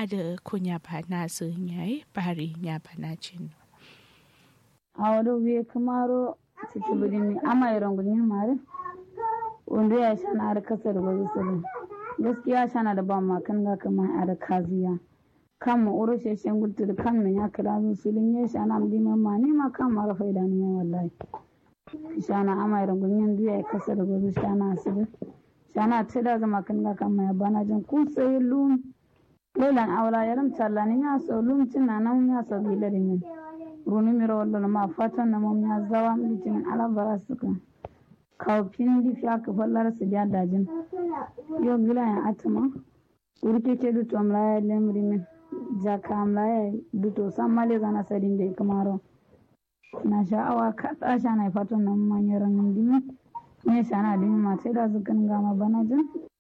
ada kunya bana sun yayi bari nya bana cin awado wiye kamaro titibirimi ama irongunyin mare wanda ya shana har kasar gwazi sulun gaskiya shana da ba makan ga kama a da kaziya kan ma uro sheshen gudu da kan min ya kira zu sulun ya shana mdi mamma ni ma kan ma rafa idan ya wallahi shana ama irongunyin duya ya kasar gwazi shana asibi shana ta da zama kan ga kama ya bana jin kun sai lum lelan aura yaram challani ya so lum cinna nan ya so gidarin yin runi miro wallo ma fatan na mom ya zawa mitin ala bara suka kaw pindi fiya ka fallar su ja dajin yo gila ya atama urke ke du tom la lemri min jaka am la du to samale zana sadin de kamaro na sha'awa ka tsasha na fatan nan manyan dimi ne shana dimi ma sai da zukan gama bana jin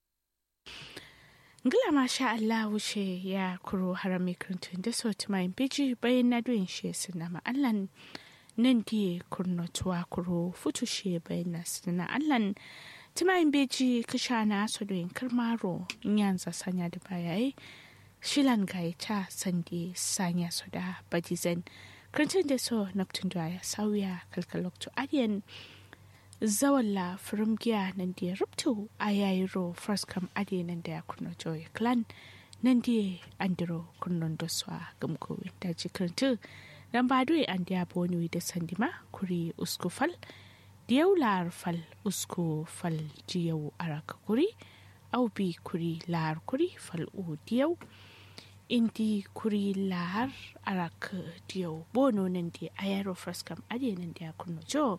Ngila masha Allah wuce ya kuro harami kirintun da sauti mai biji bayan na duyin shi suna ma'allan nan diye kurnotuwa kuro futu shi bayan na suna allan timayin beji kasha na su duyin kirmaro yanzu sanya da bayayi shilan gaita sande sanya su da badizan kirintun da so naftun da ya sauya kalkaloktu adiyan zawalla firimgiya nan da ya rubtu a yayiro first kam ade nan da ya kurno joy clan nan da andiro kurnon doswa gamkowi da jikirintu dan ba doye an da boni da sandima kuri usku fal diyau lar fal usku fal diyau araka kuri au bi kuri lar kuri fal u diyau indi kuri lar araka diyau bono nan da ayaro first kam ade nan da ya kurno joy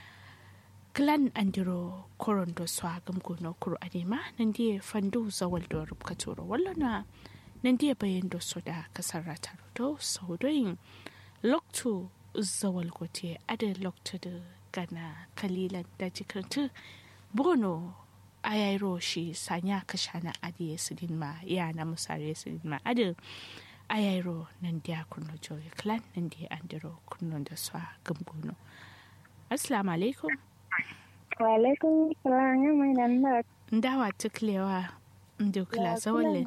clan andiro korondo swagam gono kuro adema nandie fandu zawal do rubka turo wallana nandie bayan do soda kasar rataro do saudoyin loktu zawal gote ada loktu da gana kalilan da jikartu bono ayairo shi sanya kashana adiye sidin ma ya na musare sidin ma ada ayairo nandia kurno joy clan nandie andiro kurno da swagam gono assalamu alaikum Walaikum salam ya mai nan da. Ndawa tuklewa ndukla zawalle.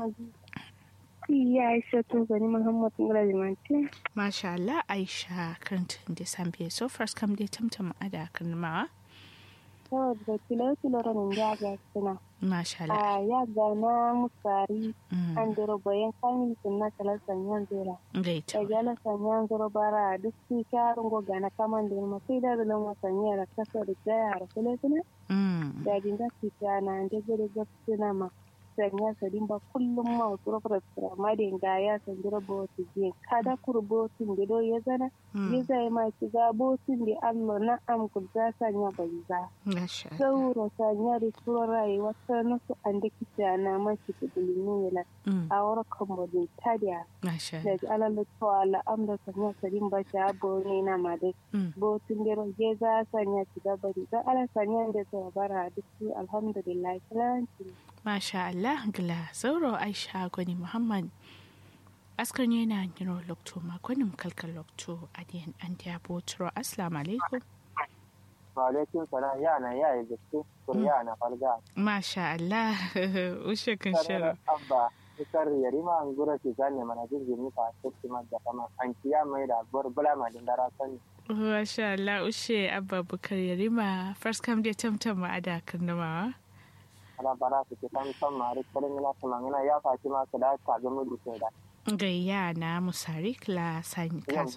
Ya Aisha to gani Muhammad Ngalazimanti. Masha Allah Aisha karantun da sambe so first kam dai tamtam ada karnamawa. To da kilo kilo ranin ya ga suna. Masha Allah. A ya ga na musari an dero bayan kamin sunna kala sanyan zera. Gaita. Da gala sanyan zero bara duk su kyarin go gana kaman da ma sai da da ma sanya da kasa da jaya da kule kule. Da dinga su na da gure ga suna ma. sanya sadin ba kullum ma wasu rafar ma da ga ya sandira botu je kada kur botun da do ya zana ya zai ma ki ga botun da Allah na am ku za sanya bai za sauro sanya da suwar rayuwa ta nasu an da kita na ma ki da limela a wara kan bodin tadiya da ji alalla to ala am da sanya sadin ba ta bo ne na ma da botun da ya za sanya ki ga bari za ala sanya da ta bara duk alhamdulillah kalanci Masha Allah gila zauro Aisha gwani Muhammad askar ne na yiro lokto makonin kalkar lokto a diyan an diya botoro assalamu alaikum wa alaikum salam ya na ya yi gaske kur ya na falga Masha Allah ushe kan shirin abba ikar yarima an gura ki zane mana jirgin nufa sai ma da kama an kiya mai da bar bula ma din dara sani Masha Allah ushe abba bukar yarima first kam dai tamtam ma ada karnamawa ana bara su ke san san mari kare mina kuma mina ya faci ma su da ka ga mu duke da gayya na musari kla sani kaso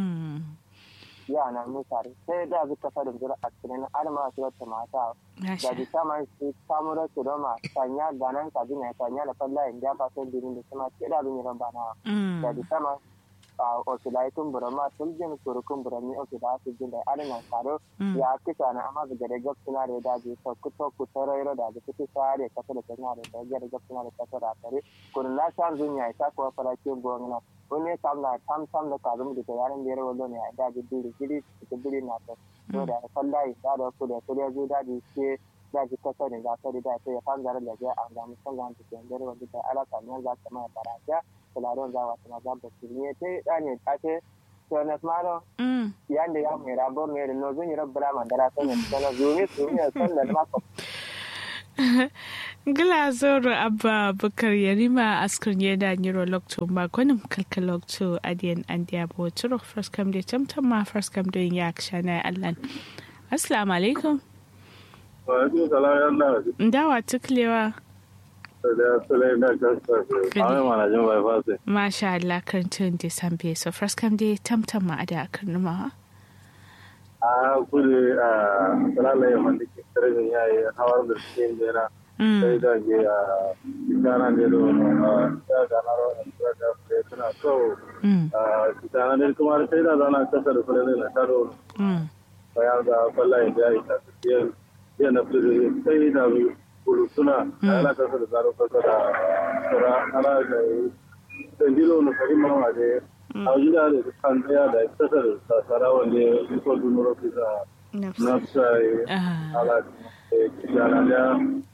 ya na musari sai da zuka fadin jira a cikin alma su wata mata da bi sama su samu da su doma sanya ganan ka dina sanya da falla inda ba sai dirin da kuma ke da bin ran bana da bi sama a osilaitun burama tuljin kurukun burami oke da su jin da alina saro ya kisa na amma da gare gab suna da daji to kuto ku tarairo da kuto sare kasa da tana da gare gab suna da kasa da tare kun la san dunya ita ko farakin gona wani kam na tam tam da kazum da yaran da yaro ne da da diri diri da diri na to to da sallai da da ku da ku da zu da di ke da ji kasa ne da sai da sai ya fanga da ga an ga musan ga ta da wanda da ala kan za ta mai baraja kularon za wata maza ba su ne ta ɗanye ta ce to na smaro yanda ya mai rabo mai da nozun yi rabbala mandara sun yi sana zumi su yi san da mako Gila zoro abba bukar yarima askar yeda nyiro lokto ma gwanin kalka lokto adiyan an diya bo turo first kam de tamtam ma first kam de yak shana allan. Assalamu alaikum. Wa alaikum salam ya Allah. Ndawa tuklewa. Da sulai na kasa. Ame mana jin bai fasi. Masha Allah kan tun de sambe so first kam de tamtam ma ada karnuma. A kudu a salalai wanda ke karfin yayi hawar da cikin jera. sai da ke a kitana ne da ya gana rawar da da ke suna so a kitana ne kuma sai da zana kasa da fulani na taro bayan da kwalla ya ja ita su ya na fulani sai da bulu suna ana kasa da zaro kasa da sura ana da dandilo na kari mama da a gida da kan daya da kasa da sasara wanda ya yi kwa dunuro kisa na sai ala kitana da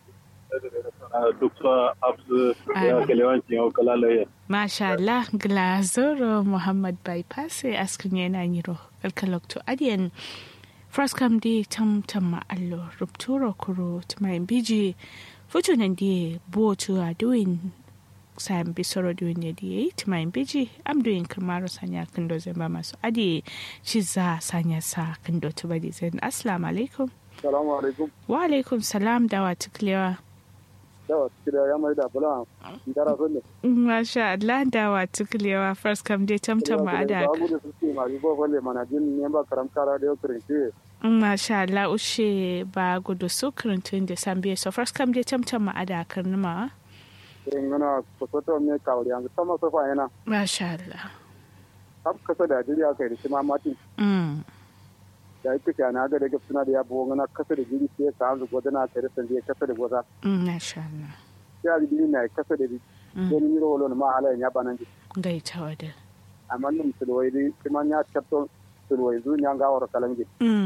Dukka Abdu ya kalewanci yau kalalaye. Masha Allah, Glazoro Muhammad Bypass askin yana yiro kalkalokto adiyan Fraskam di tam tam ma allo rupturo kuro tumayin biji futu nan di botu a doing sayan bisoro doing ne di tumayin biji am doing kamaro sanya kando zan ba masu adi shi za sanya sa kando tubadi zan assalamu alaikum. Salamu alaikum. Wa alaikum salam dawa tuklewa. Dawa tuklewa ya mai da bula ndara sunne. Masha Allah dawa tuklewa first kam dai tamtam ma ada. Ba gudu suke ma ribo falle mana jin ne ba karam kara da yau kirinci. Masha Allah ushe ba gudu su kirintun da sambiye so first kam dai tamtam ma ada karnuma. Irin gana kusoto me kawari yanzu sama sofa yana. Masha Allah. Kaf kasa da jiri aka yi da shi ma mati. da ita ke na ga daga suna da ya buwa na kasa da jiri sai ka hanzu gwada na tare sanda ya kasa da gwada. Masha Allah. Sai a jiri na kasa da jiri. Don yi rawolo ma halayen ya banan jiri. Gai ta wada. Amma nin sulwai dai kuma ya tabbatar sulwai zu ya gawar kalange.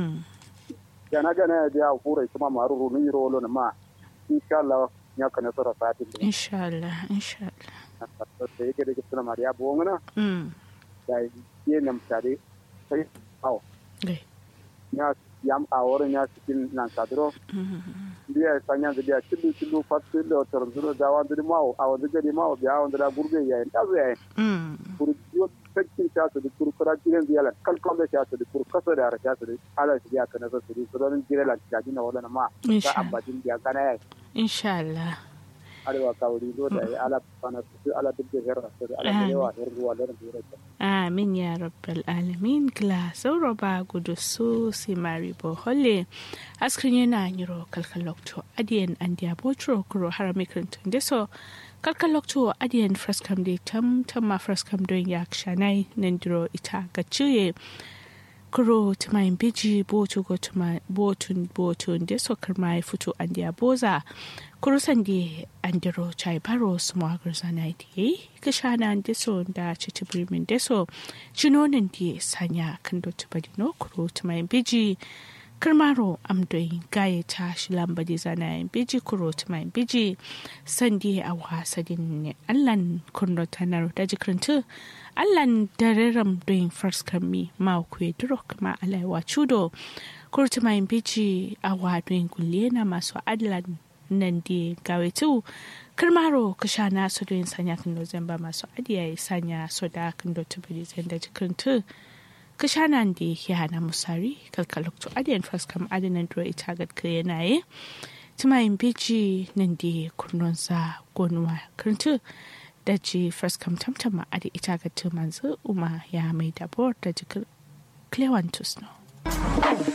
Ya na gana ya je a kura kuma maru runin yi rawolo ma. Insha Allah ya ka nasara satin. Insha Allah. Insha Allah. Da yake daga suna ma da ya buwa na. Da yi nan tare sai awo. Gai. ya yam a wurin ya cikin nan kadro biya sanya da biya cilu cilu fatu da tor zuro da wa da mawo a wanda gari mawo biya wanda da gurbe ya ta zo ya kuru yo sakin ta su da kuru kura kiran ziyala kalkon da ta su da kuru kasa da ta su da ala shi ya kana su da su don jire la ta dina wala ma ka ambajin biya kana ya insha Allah arewa kawuri do da ala fana su ala duk da herra su ala da yawa herruwa da da Amin ya rabbal alamin gla sauro ba gudu su si mari bohole askrin yana yiro kalkalokto adiyan an diya botro kuro harami krintun deso kalkalokto adiyan fraskam de tam tam ma fraskam don ya kshanai nandiro ita ga ciye kuro tumayin biji botu go botun botun deso karma fito an diya boza kurusan da an diro chai baro su magar zana da ya yi kishana deso da citi birnin deso cinonin da sanya kan dotu badino kuro tumayin biji kirmaro amdoyin gaya ta shi lamba da zana yin biji kuro tumayin biji sandi a wasadin ne allan kurno tanar da jikirintu allan dareram doyin farskar mi ma kuwa duro kuma alaiwa chudo kuro tumayin biji a wadoyin kulle na masu adlan nan da gawetu karmaro ka sha na su don sanya kan da zan ba masu adiya ya sanya su da kan da tubiri zan da jikin tu ka sha nan da ya hana musari kalkalokto adiyan faskam adinan duro ita ga yana yi tumayin biji nan da kurnon sa gonuwa kirtu da ji faskam tamtama adi ita ga tu manzu uma ya mai dabor da jikin clewantus no.